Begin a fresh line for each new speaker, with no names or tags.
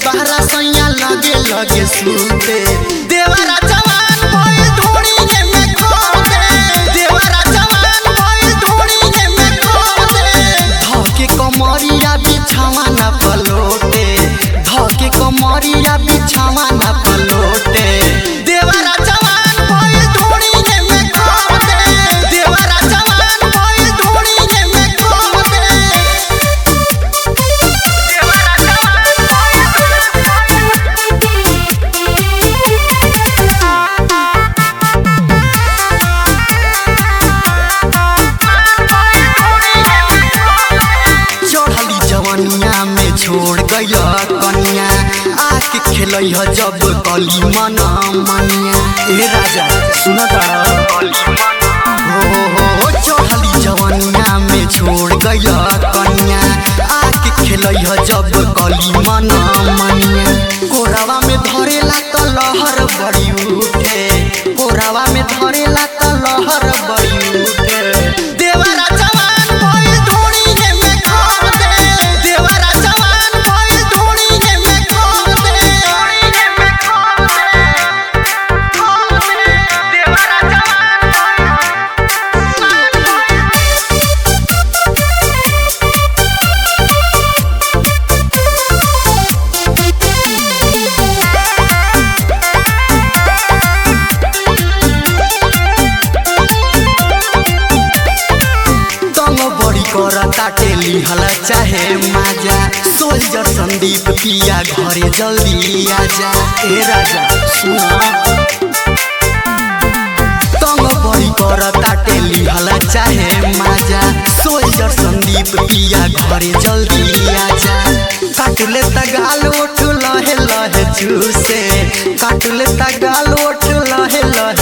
बहरा सैया लगे लगे सुते देवरा जवान भइल ढोड़ी में खो दे देवरा जवान भइल ढोड़ी में खो दे धके कमरिया बिछावा ना पलोटे धके कमरिया बिछावा ना पलोटे देवरा जवान भइल ढोड़ी में खो दे देवरा जवान भइल ढोड़ी में खो दे चढ़ली जवनिया में छोड़ गइल कनिया आके खेलै ह जब कली मन मनिया ए राजा सुन हो हो हो चढ़ली जवनिया में छोड़ गइल कनिया आके खेलै ह जब कली मन मनिया कोरावा में धरेला त लहर बड़ी उठे कोरावा में धरेला त लहर बड़ी उठे देवरा जवान भइल ढोड़ी में खो दे देवरा जवान भइल ढोड़ी में खो दे में खो दे खो दे देवरा जवान तंग बड़ी कर ताटे लिहल चाहे माजा सोल्जर संदीप पिया घरे जल्दी आजा ए राजा सुना तंग बड़ी कर ताटे लिहल चाहे माजा सोल्जर संदीप पिया घरे जल्दी आजा काटले तगाल ओठ लहे लहे चूसे काटले तगाल ओठ लहे लहे